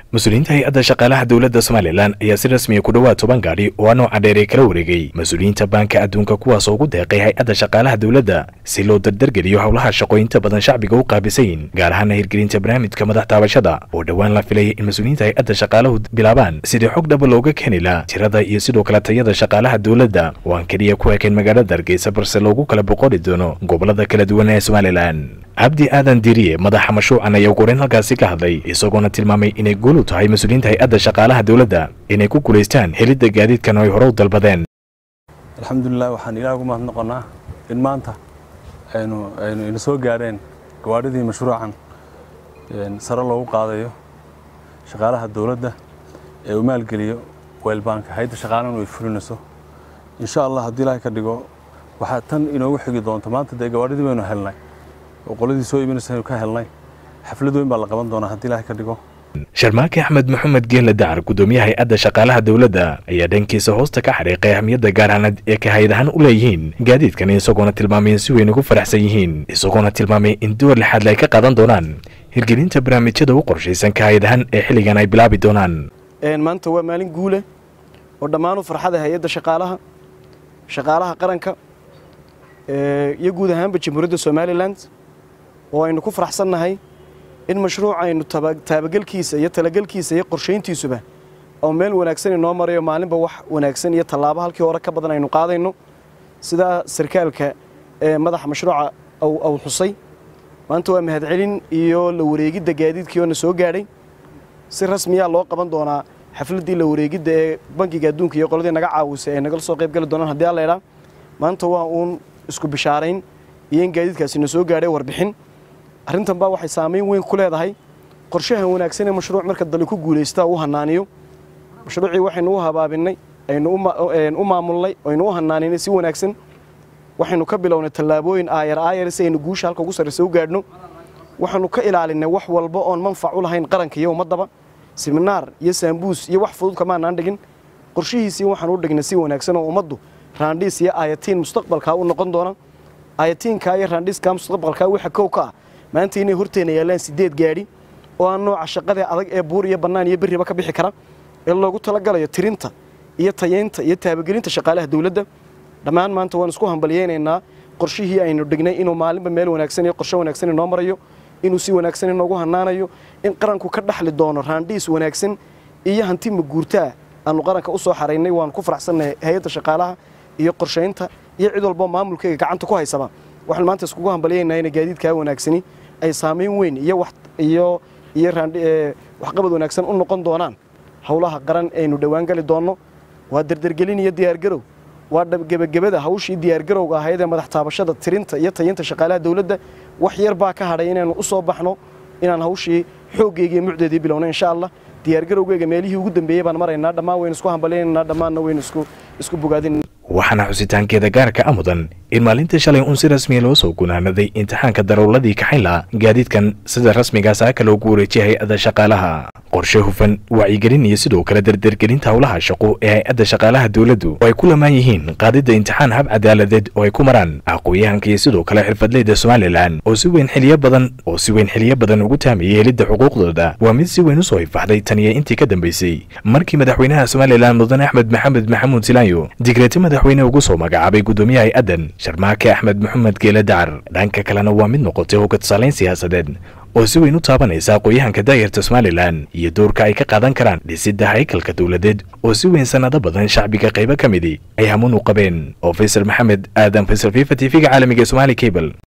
mas-uuliyiinta hay-adda shaqaalaha dowladda somalilan ayaa si rasmiya ku dhowaad toban gaadhi oo a nooca dheer ee kala wareegay mas-uuliyiinta baanka adduunka kuwaasoo ugu deeqay hay-adda shaqaalaha dowladda si loo dardargeliyo howlaha shaqooyinta badan shacbiga u qaabisayin gaar ahaana hirgelinta barnaamijka madax taabashada oo dhowaan la filaya in mas-uuliyiinta hay-adda shaqaalahu bilaabaan sidii xog dhaba looga keeni laha tirada iyo sidoo kale tayada shaqaalaha dowladda oo aan keliya ku ekeen magaalada hargeysa balse loogu kala boqori doono gobolada kala duwan ee somalilan cabdi aadan diriye madaxa mashruucan ayaa ugu horeyn halkaasi ka hadlay isagoona tilmaamay inay guul u tahay mas-uuliyiinta hay-adda shaqaalaha dowladda inay ku guulaystaan helidda gaadiidkan oo ay hore u dalbadeen alxamdulilah waxaan ilaah ugu mahadnoqonnaa in maanta aynu aynu ina soo gaadheen gawaadhidii mashruucan sare loogu qaadayo shaqaalaha dowladda ee uu maalgeliyo weelbaanka hay-adda shaqaalahana way fulinayso insha allah haddii ilaahay ka dhigo waxaa tan inoogu xigi doonta maanta dee gawaadhidii baynu helnay oo qoladii soo iibinaysa ka helnay xaflad weyn baa la qaban doonaa haddii ilaahay ka dhigo sharmaake axmed maxamed geelle dacar guddoomiyaha hay-adda shaqaalaha dowladda ayaa dhankiisa hoosta ka xariiqay ahmiyadda gaarhanad ee ka hay-ad ahaan u leeyihiin gaadiidkan isagoona tilmaamay in si weyn ugu faraxsan yihiin isagoona tilmaamay in door lixaadle ay ka qaadan doonaan hirgelinta barnaamijyada u qorshaysan ka hay-ad ahaan ee xilligan ay bilaabi doonaan maanta waa maalin guule oo dhammaanu farxada hay-adda shaqaalaha shaqaalaha qaranka iyo guud ahaanba jamhuuriyadda somalilan oo aynu ku faraxsannahay in mashruuc aynu taabagelkiisa iyo talagelkiisa iyo qorshayntiisuba oo meel wanaagsan inoo marayo maalinba wax wanaagsan iyo tallaabo halkii hore ka badan aynu qaadayno sidaa sarkaalka ee madaxa mashruuca aw xusay maanta waa mahadcelin iyo la wareegidda gaadiidkii oo na soo gaadhay si rasmiyaa loo qaban doonaa xafladdii la wareegidda ee bankiga adduunka iyo qoladii naga caawisay ay nagala soo qayb gali doonaan haddii alla idhaa maanta waa uun isku bishaarayn iyo in gaadiidkaasi na soo gaadhay warbixin arrintan baa waxay saamayn weyn ku leedahay qorshaha wanaagsan ee mashruuc marka dali ku guulaystaa uu hanaaniyo mashruucii waxaynu u habaabinnay aynu u maamulnay aynu u hanaaninay si wanaagsan waxaynu ka bilownay tallaabooyin aayar aayar si aynu guusha halka ugu sarraysa u gaadhno waxaanu ka ilaalinay wax walba oon manfac u lahayn qaranka iyo ummaddaba siminaar iyo saambuus iyo wax fudud kamaanaan dhigin qorshihiisii waxaan u dhignay si wanaagsan oo ummaddu raandhiis iyo aayatiin mustaqbalkaa u noqon doona aayatiinkaa iyo raandhiiskaa mustaqbalkaa waxa kow ka ah maanta inay horteena yaallaan sideed gaadhi oo aan nooca shaqadee adag ee buur iyo bannaan iyo berriba ka bixi kara ee loogu talagalayo tirinta iyo tayaynta iyo taabagelinta shaqaalaha dowladda dhammaan maanta waan isku hambalyaynaynaa qorshihii aynu dhignay inuu maalinba meel wanaagsan iyo qorshe wanaagsan inoo marayo inuu si wanaagsan inoogu hanaanayo in qaranku ka dhaxli doono raandhiis wanaagsan iyo hanti maguurtaa aanu qaranka u soo xaraynay waan ku faraxsannahay hay-adda shaqaalaha iyo qorshaynta iyo cid walbo maamulkayga gacanta ku haysaba waxaan maanta iskugu hambalyaynaa inay gaadiidkaa wanaagsani ay saamayn weyn iyo iyo iyo waxqabad wanaagsan u noqon doonaan howlaha qaran aynu dhowaan gali doonno waa dardargelin iyo diyaargarow waa gebagabada hawshii diyaargarowga ahayd ee madax taabashada tirinta iyo tayinta shaqaalaha dowladda wax yar baa ka hadhay inaynu u soo baxno inaan hawshii xooggeyga iyo mucdeedii bilowno insha allah diyaargarowgeyga meelihii ugu dambeeyey baan maraynaa dhammaan waynu isku hambalyaynanaa dhammaanna waynu isku isku bogaadin waxaana xusitaankeeda gaarka a mudan in maalinta shalay uun si rasmiya loo soo gunaanaday imtixaanka darowladii kaxaynla gaadiidkan sida rasmigaa saaka loogu wareejiyay hay-adda shaqaalaha qorshe hufan wacyigelin iyo sidoo kale dardargelinta howlaha shaqo ee hay-adda shaqaalaha dowladdu oo ay ku lamaan yihiin qaadidda imtixaan hab cadaaladeed oo ay ku maraan aqooyahanka iyo sidoo kale xirfadleyda somalilan oo si weyn xiliyo badan oo si weyn xiliyo badan ugu taamayay helidda xuquuqdooda waa mid si weyn u soo ifaxday tan iyo intii ka dambaysay markii madaxweynaha somalilan mudane axmed maxamed maxamuud silaanyo digreeti madaxweyne ugu soo magacaabay guddoomiyaha hay-addan sharmaake axmed maxamed geele dacar dhanka kalena waa mid noqotay hogga tusaalayn siyaasadeed oo si weyn u taabanaysa aqooyahanka daayarta somalilan iyo doorka ay ka qaadan karaan dhisidda haykalka dowladeed oo si weyn sannado badan shacbiga qaybo ka midi ay hamuun u qabeen oo faysal maxamed aadan faysal fifa t v-ga caalamiga somaali cable